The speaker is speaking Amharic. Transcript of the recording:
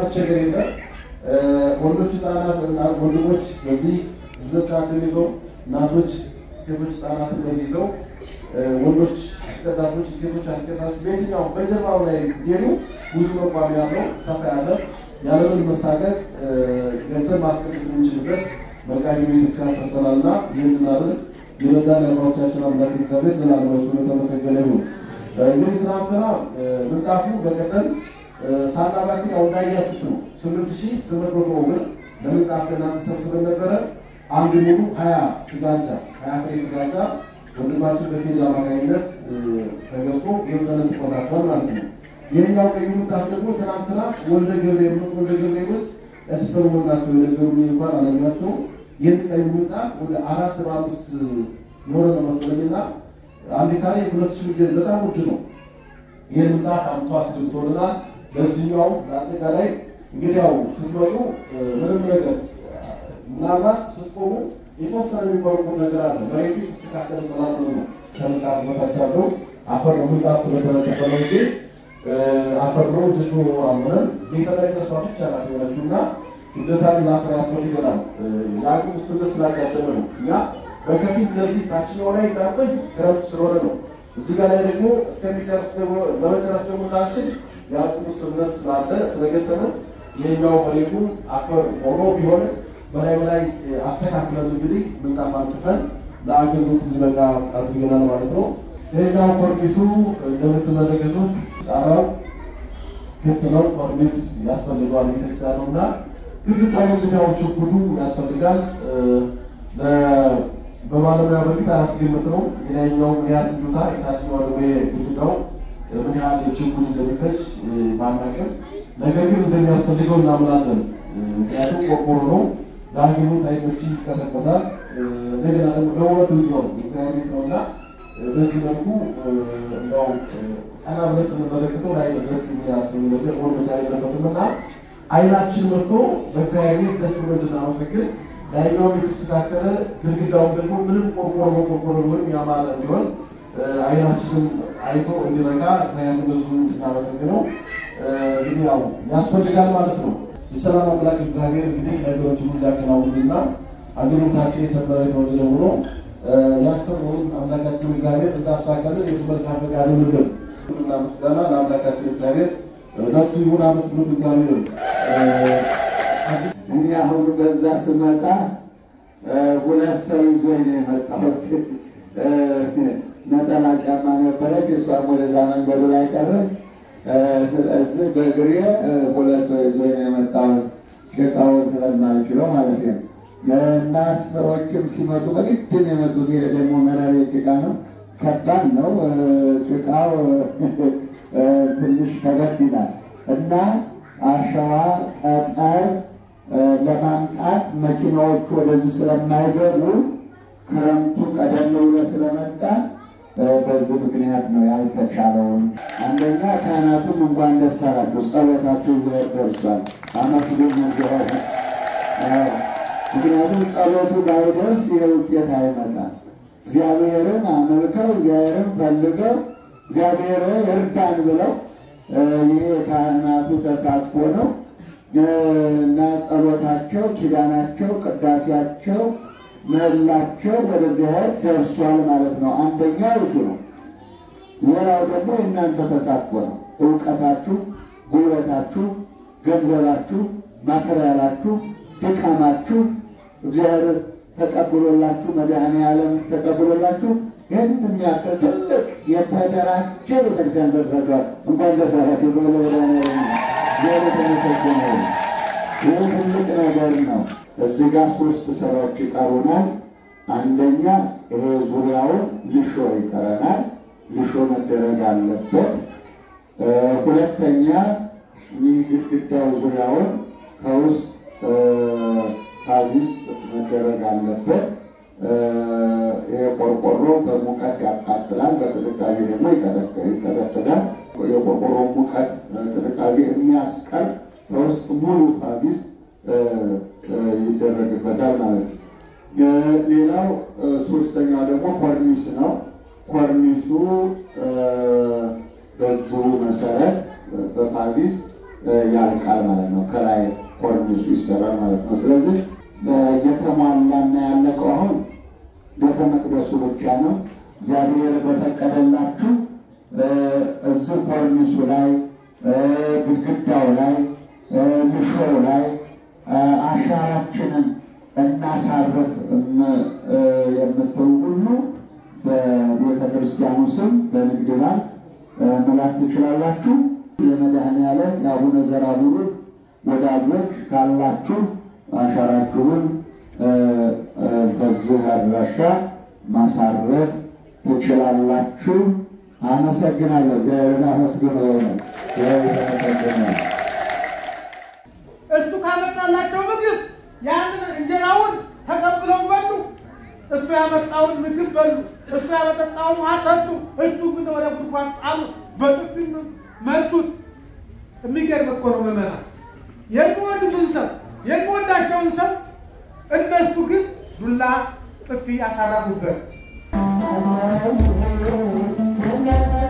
መቸገር የለም። ወንዶች ህፃናት እና ወንድሞች በዚህ ልጆቻችን ይዘው እናቶች ሴቶች ህፃናትን በዚህ ይዘው ወንዶች አስቀዳቶች ሴቶች አስቀዳቶች በየትኛውም በጀርባው ላይ ሄዱ ብዙ መቋሚያ ያለው ሰፋ ያለ ያለምን መሳቀቅ ገብተን ማስቀደስ የምንችልበት መቃኝ ቤተክርስቲያን ሰርተናል እና ይህንን አብን የረዳን የአባቶቻችን አምላክ እግዚአብሔር ዘላለም እሱ የተመሰገነ ይሁን። እንግዲህ ትናንትና ምንጣፉ በቀደም ሳናባክን ያው እንዳያችሁት ነው። ስምንት ሺህ ስምንት መቶ ብር ለምንጣፍ ለእናንተ ሰብስበን ነበረ። አንድ ሙሉ ሀያ ስጋጃ ሀያ ፍሬ ስጋጃ ወንድማችን በቴዲ አማካኝነት ተገዝቶ ይህንን ትቆላቸዋል ማለት ነው። ይህኛው ቀዩ ምንጣፍ ደግሞ ትናንትና ወልደ ገብርኤል ነው ወልደ ገብርኤሎች የተሰሩ ናቸው የነገሩኝ እንኳን አላያቸው። ይህን ቀዩ ምንጣፍ ወደ አራት በአምስት የሆነ ነው መሰለኝና አንድ ካሬ ሁለት ሺህ ብር በጣም ውድ ነው። ይህን ምንጣፍ አምጥቶ አስገብቶልናል። በዚህኛው ለአጠቃላይ እንግዲህ ያው ስትመጡ ምንም ነገር ምናልባት ስትቆሙ የተወሰነ የሚቆርቁር ነገር አለ። መሬቱ የተስተካከለ ስላልሆነ ነው ከምንጣፍ በታች ያለው አፈር ነው። ምንጣፍ ስለተነጠፈ ነው እንጂ አፈር ነው ድሾ አልሆነም። ቤተ መቅደሷ ብቻ ናት የሆነችው እና እንደታ ሌላ ስራ ያስፈልገናል። የአቅም ውስንነት ስላጋጠመ ነው እኛ በከፊል እነዚህ ታችኛው ላይ እንዳቆይ ክረምት ስለሆነ ነው። እዚህ ጋር ላይ ደግሞ እስከሚጨርስ ደግሞ ለመጨረስ ደግሞ እንዳንችል የአቅም ውስንነት ስላለ ስለገጠመ ይሄኛው መሬቱ አፈር ሆኖ ቢሆንም በላይ በላይ አስተካክለን እንግዲህ ምንጣፍ አንጥፈን ለአገልግሎት እንዲበቃ አድርገናል ማለት ነው። ይሄኛው ኮርኒሱ እንደምትመለከቱት ጣራው ክፍት ነው። ኮርኒስ ያስፈልገዋል ቤተክርስቲያን ነው እና ግድግዳው እንግዲያው ችቡዱ ያስፈልጋል። በባለሙያ በፊት አላስገምት ነው የላይኛው ምን ያህል ፍጆታ የታችኛው ደግሞ ግድግዳው ምን ያህል ችቡድ እንደሚፈጅ ባናቅም፣ ነገር ግን እንደሚያስፈልገው እናምናለን። ምክንያቱም ቆርቆሮ ነው ለአገልግሎት አይኖች ይቀሰቀሳል። እንደገና ደግሞ ለውበት እንዲሆን እግዚአብሔር ቤት ነው እና በዚህ መልኩ እንደው ቀና ብለን ስንመለከተው ላይ ደስ የሚያስብ ነገር ሆን መቻል የለበትም እና አይናችን መጥቶ በእግዚአብሔር ቤት ደስ ብሎ እንድናመሰግን ላይኛውም የተስተካከለ ግድግዳውም ደግሞ ምንም ቆርቆሮ በቆርቆሮ ቢሆን ያማረ እንዲሆን አይናችንም አይቶ እንዲረጋ እግዚአብሔር ብዙ እንድናመሰግነው እንግዲህ ያው ያስፈልጋል ማለት ነው። የሰላም አምላክ እግዚአብሔር እንግዲህ ነገሮችን እንዲያከናውንና አገልግሎታችን የሰመረ የተወደደ ሆኖ ያሰብነውን አምላካችን እግዚአብሔር እንዳሳካልን የሱ መልካም ፈቃድ ይሁንልን እና ምስጋና ለአምላካችን እግዚአብሔር ነፍሱ ይሁን። አመስግኑት እግዚአብሔር። እኔ አሁን በዛ ስመጣ ሁለት ሰው ይዞኝ ነው የመጣሁት። ነጠላ ጫማ ነበረች፣ እሷም ወደዛ መንገዱ ላይ ቀረች። ስለዚህ በእግሬ ሁለት ሰው ይዞኝ ነው የመጣሁት፣ ጭቃውን ስለማልችለው ማለት ነው። እና ሰዎችም ሲመጡ በግድ ነው የመጡት። ይሄ ደግሞ መራሪ ጭቃ ነው፣ ከባድ ነው ጭቃው ትንሽ ከበድ ይላል እና አሸዋ ጠጠር ለማምጣት መኪናዎቹ ወደዚህ ስለማይገቡ ክረምቱ ቀደም ብሎ ስለመጣ በዚህ ምክንያት ነው ያልተቻለውን። አንደኛ ካህናቱም እንኳን ደስ አላችሁ፣ ጸሎታችሁ እግዚአብሔር ደርሷል። አመስግኑ እግዚአብሔር። ምክንያቱም ጸሎቱ ባይደርስ ይህ ውጤት አይመጣም። እግዚአብሔርን አመልከው እግዚአብሔርን ፈልገው እግዚአብሔር እርዳን ብለው ይሄ የካህናቱ ተሳትፎ ነው እና ጸሎታቸው፣ ኪዳናቸው፣ ቅዳሴያቸው፣ ምህላቸው ወደ እግዚአብሔር ደርሷል ማለት ነው። አንደኛው እሱ ነው። ሌላው ደግሞ የእናንተ ተሳትፎ ነው። እውቀታችሁ፣ ጉልበታችሁ፣ ገንዘባችሁ፣ ማቴሪያላችሁ፣ ድካማችሁ እግዚአብሔር ተቀብሎላችሁ መድኃኔ ዓለም ተቀብሎላችሁ ይህን የሚያክል ትልቅ የተደራጀ ቤተክርስቲያን ሰርታችኋል። እንኳን ደስ አላችሁ። የተመሰገነ ይህ ትልቅ ነገር ነው። እዚህ ጋር ሶስት ስራዎች ይቀሩናል። አንደኛ ይሄ ዙሪያውን ልሾ ይቀረናል። ልሾ መደረግ አለበት። ሁለተኛ ይህ ግድግዳው ዙሪያውን ከውስጥ ካዚስ መደረግ አለበት። ይሄ ቆርቆሮ በሙቀት ያቃጥላል፣ በቅዝቃዜ ደግሞ ይቀዘቅዛል። የቆርቆሮ ሙቀት ቅዝቃዜ የሚያስቀር ከውስጥ ሙሉ ፋዚስ ይደረግበታል ማለት ነው። ሌላው ሶስተኛው ደግሞ ኮርኒስ ነው። ኮርኒሱ በዚሁ መሰረት በፋዚስ ያልቃል ማለት ነው። ከላይ ኮርኒሱ ይሰራል ማለት ነው። ስለዚህ እየተሟላና ያለቀው አሁን ቤተ መቅደሱ ብቻ ነው። እግዚአብሔር በፈቀደላችሁ እዚህ ኮርኒሱ ላይ ግድግዳው ላይ ምሾው ላይ አሻራችንን እናሳርፍ የምትሉ ሁሉ በቤተ ክርስቲያኑ ስም በንግድ ባንክ መላክ ትችላላችሁ። የመድኃኔዓለም የአቡነ ዘራቡሩን ወዳጆች ካላችሁ አሻራችሁን በዚህ አድራሻ ማሳረፍ ትችላላችሁ። አመሰግናለሁ። እግዚአብሔርን አመስግኑ። የሆነ ተመሰግነ እሱ ካመጣላቸው ምግብ ያንን እንጀራውን ተቀብለው በሉ። እሱ ያመጣውን ምግብ በሉ። እሱ ያመጠጣውን ውሃ ጠጡ። እሱ ግን ወደ ጉድጓድ ጣሉ፣ በጥፊ መቱት። የሚገርም እኮ ነው ምዕመናን። የሚወዱትን ሰው የሚወዳቸውን ሰው እነሱ ግን ዱላ ጥፊ ያሳረፉበት።